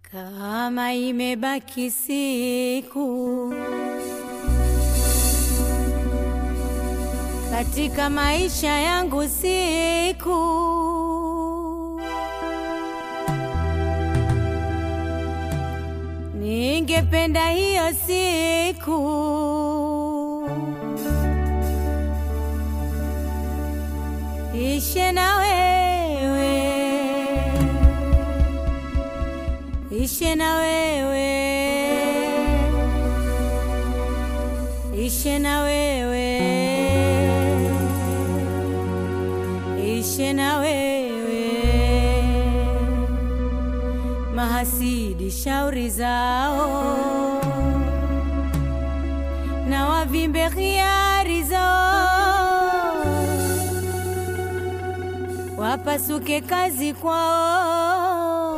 Kama imebaki siku katika maisha yangu, siku ningependa hiyo siku ishe na wewe, ishe na wewe, ishe na wewe, ishe na wewe. Mahasidi shauri zao na wavimbe hiari zao wapasuke kazi kwao,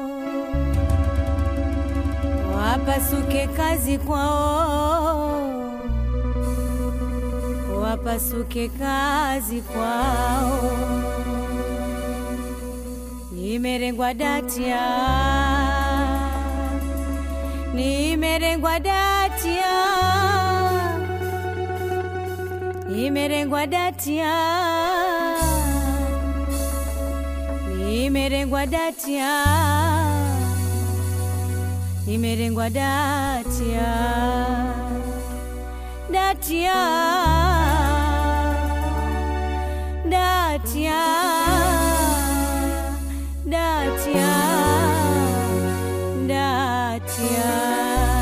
wapasuke kazi kwao, wapasuke kazi kwao. Nimerengwa datia, nimerengwa datia, nimerengwa datia nimerengwa datia, nimerengwa datia, datia, datia, datia, datia.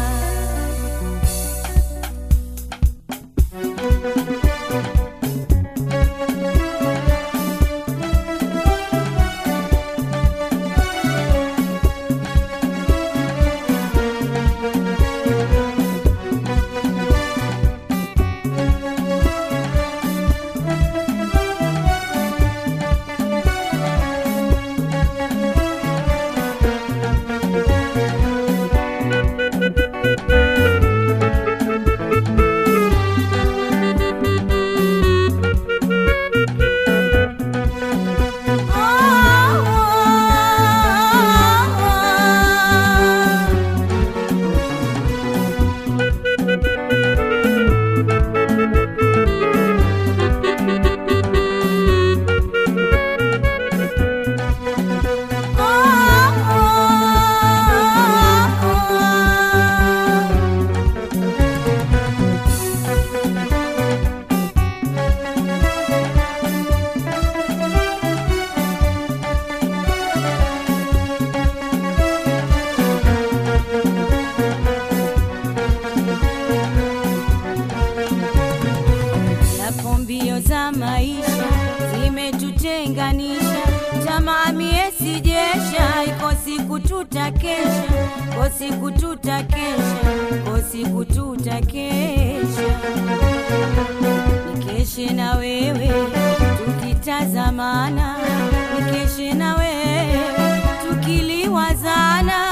Yapo mbio za maisha zimetutenganisha, tamaa miesi jesha, iko siku tutakesha, iko siku tutakesha, iko siku tutakesha, nikeshe na wewe tukitazamana, nikeshe na wewe tukiliwazana,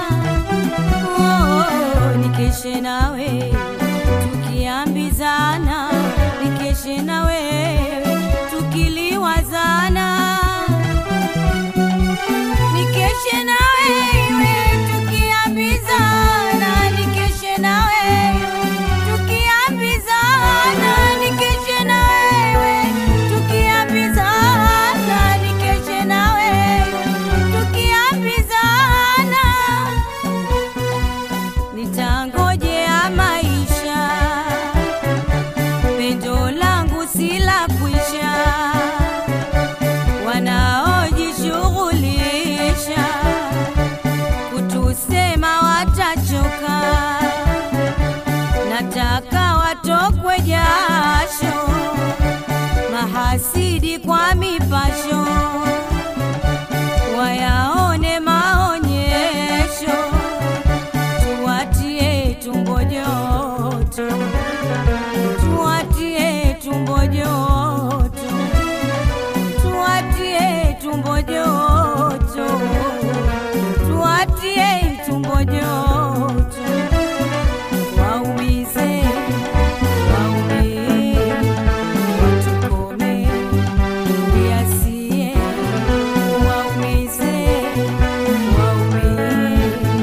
oh, nikeshe nawe tukiambizana, nikeshe na wewe tukiliwazana, nikeshe na wewe tukiambizana, nikeshe na wewe tukiambizana, nikeshe na wewe tukiambizana, nikeshe na wewe tukiambizana nitangojea maisha, pendo langu si la kwisha, wanaojishughulisha kutusema watachoka, nataka watokwe jasho, mahasidi kwa mipasho wayaone maonyesho tuwatie tumbo joto, tuwatie tumbo joto, tuwatie tumbo joto, tuwatie tumbo joto, waumize, waumize, watukome ndiasie waumize, waumize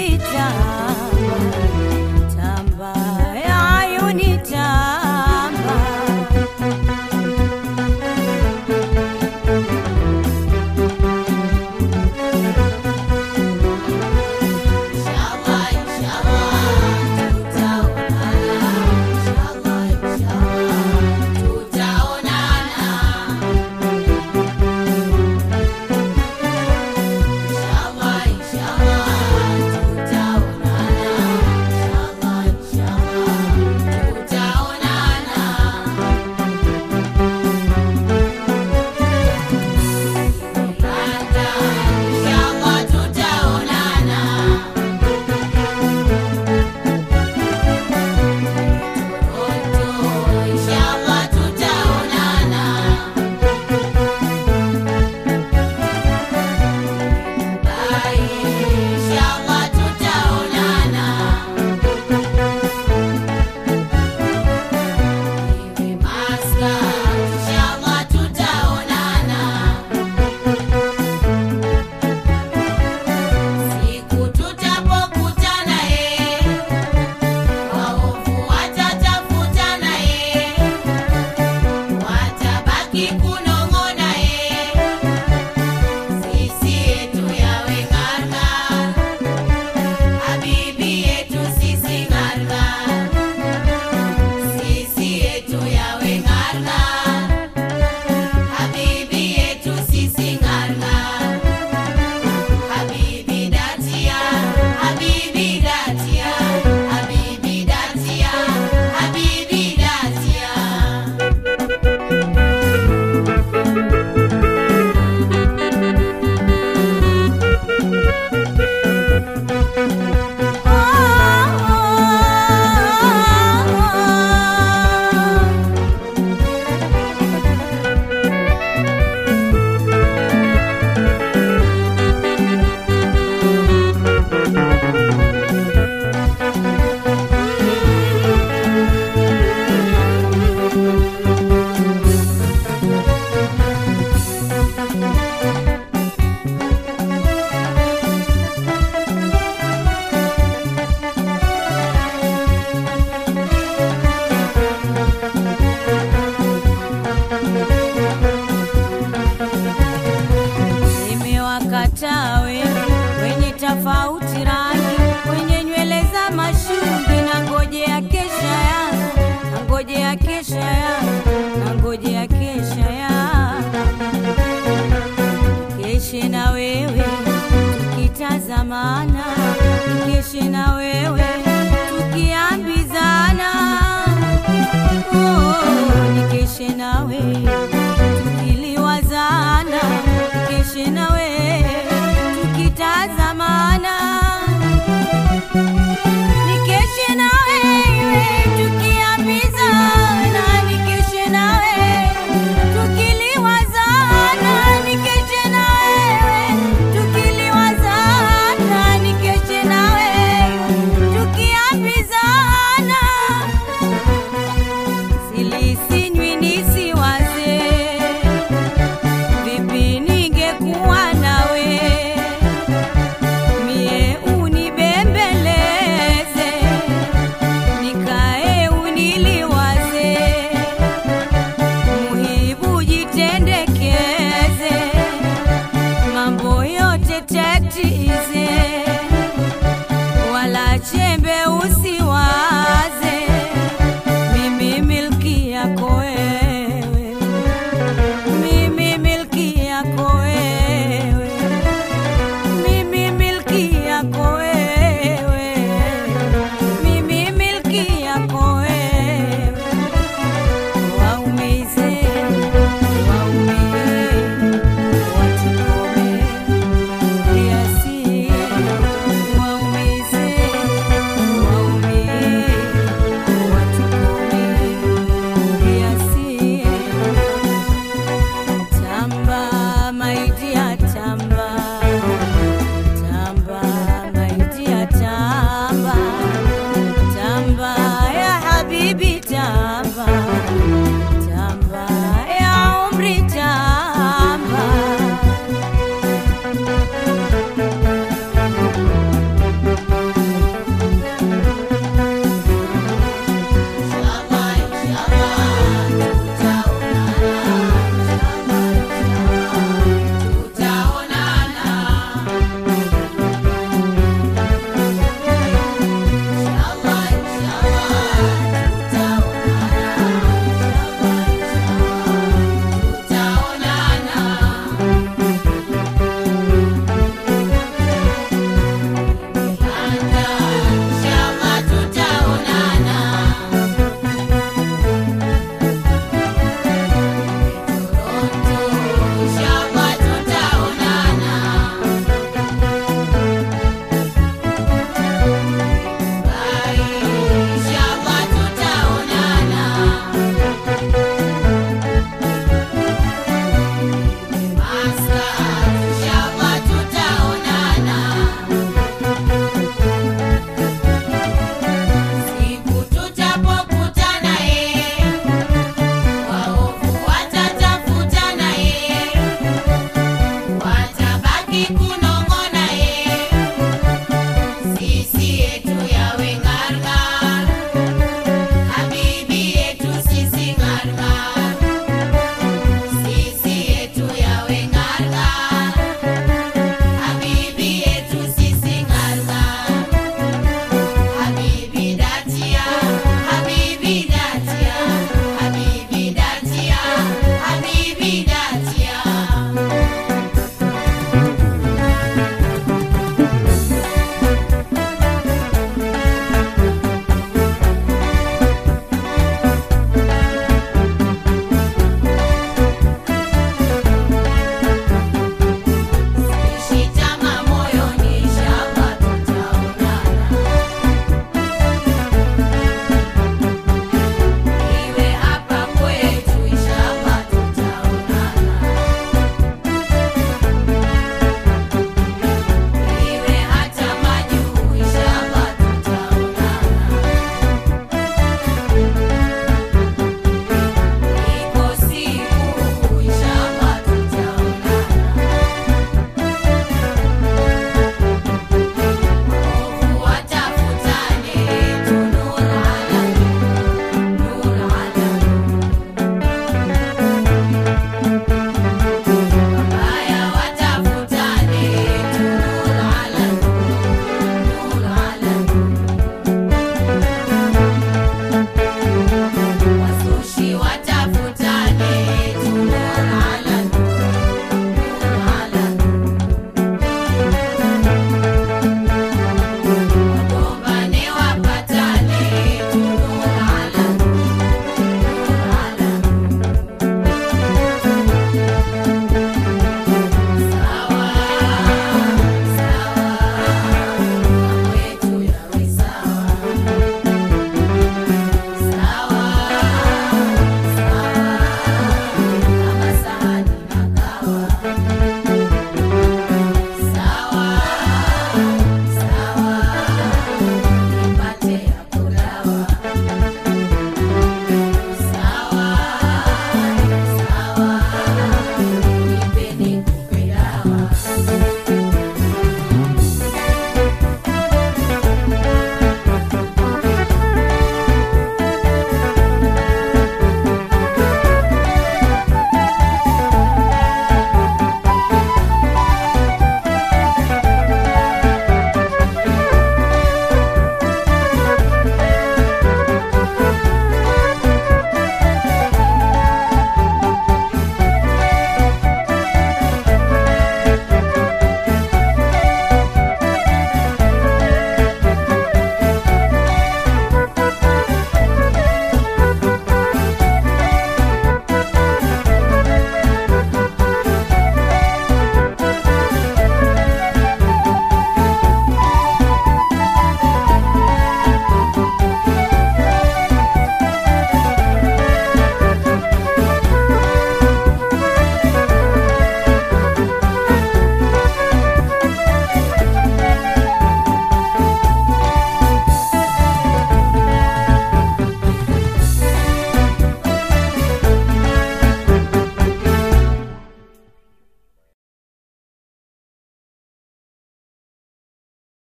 habibi tamba tamba ya ayuni tamba Inshallah, inshallah, tutaonana. Inshallah, inshallah, tutaonana. Inshallah, inshallah, tutaonana. Inshallah, inshallah, tutaonana. Inshallah, tutaonana. Inshallah tutaonana. Bye. Inshallah tutaonana. Iwe maska. Inshallah tutaonana. Siku tutapokutana eh. Waovu watatafutana ye, watabaki kunong'ona ye, sisi yetu yawe ng'arng'a, habibi yetu sisi ng'arng'a, sisi yetu yawe ng'arng'a, habibi yetu sisi ng'arng'a. Habibi datia, habibi datia, habibi datia, habibi datia. Nimewakataa wewe wenye tofauti rangi, wenye nywele za mashungi, na ngojea kesha yangu, na ngojea kesha yangu, na ngojea kesha yangu, keshe na wewe tukitazamana, keshe na wewe tukiambizana, oh, nikeshe nawe tukiliwazana, nikeshe nawe tukitazamana, nikeshe na wewe tukiambizana, nikeshe na wewe tukiliwazana, nikeshe na wewe tukiliwazana, nikeshe na wewe tukiambizana silisinywi nisiwaze vipi ningekuwa nawe mie unibembeleze nikae uniliwaze muhibu jitendekeze mambo yote tatize wala chembe usiwaze